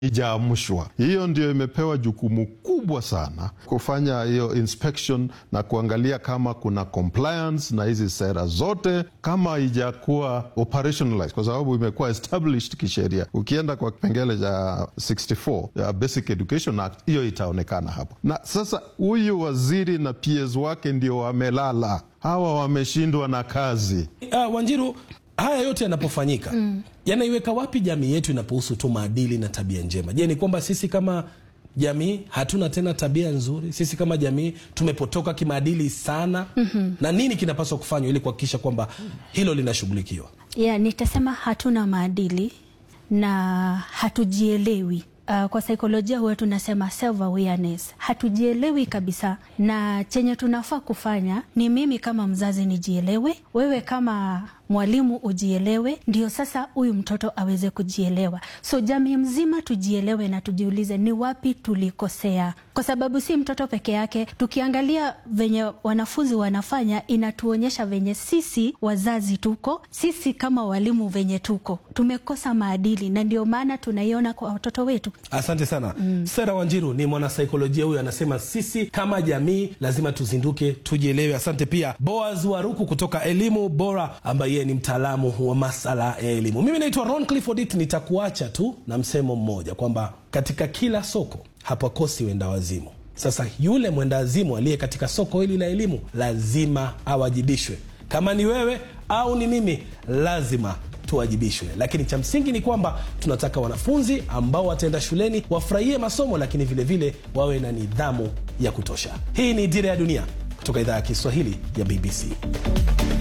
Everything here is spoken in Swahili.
ijaamshwa. Hiyo ndio imepewa jukumu kubwa sana kufanya hiyo inspection na kuangalia kama kuna compliance na hizi sera zote, kama ijakuwa operationalized, kwa sababu imekuwa established kisheria. Ukienda kwa kipengele cha 64 ya Basic Education Act, hiyo itaonekana hapo. Na sasa huyu waziri na PS wake ndio wamelala, hawa wameshindwa na kazi. Uh, Wanjiru, haya yote yanapofanyika mm. yanaiweka wapi jamii yetu inapohusu tu maadili na tabia njema? Je, ni kwamba sisi kama jamii hatuna tena tabia nzuri? Sisi kama jamii tumepotoka kimaadili sana? mm-hmm. na nini kinapaswa kufanywa ili kuhakikisha kwamba hilo linashughulikiwa? Yeah, nitasema hatuna maadili na hatujielewi. Uh, kwa saikolojia huwa tunasema self awareness. Hatujielewi kabisa, na chenye tunafaa kufanya ni mimi kama mzazi nijielewe, wewe kama mwalimu ujielewe, ndio sasa huyu mtoto aweze kujielewa. So jamii mzima tujielewe na tujiulize ni wapi tulikosea, kwa sababu si mtoto peke yake. Tukiangalia venye wanafunzi wanafanya, inatuonyesha venye sisi wazazi tuko, sisi kama walimu venye tuko, tumekosa maadili, na ndio maana tunaiona kwa watoto wetu. Asante sana mm. Sera Wanjiru ni mwanasaikolojia huyu, anasema sisi kama jamii lazima tuzinduke, tujielewe. Asante pia Boaz Waruku kutoka Elimu Bora ambaye ni mtaalamu wa masala ya elimu. Mimi naitwa Ron Clifford, nitakuacha tu na msemo mmoja kwamba katika kila soko hapakosi wenda wazimu. Sasa yule mwenda wazimu aliye katika soko hili la elimu lazima awajibishwe. Kama ni wewe au ni mimi, lazima tuwajibishwe. Lakini cha msingi ni kwamba tunataka wanafunzi ambao wataenda shuleni wafurahie masomo, lakini vilevile vile wawe na nidhamu ya kutosha. Hii ni Dira ya Dunia kutoka idhaa ya Kiswahili ya BBC.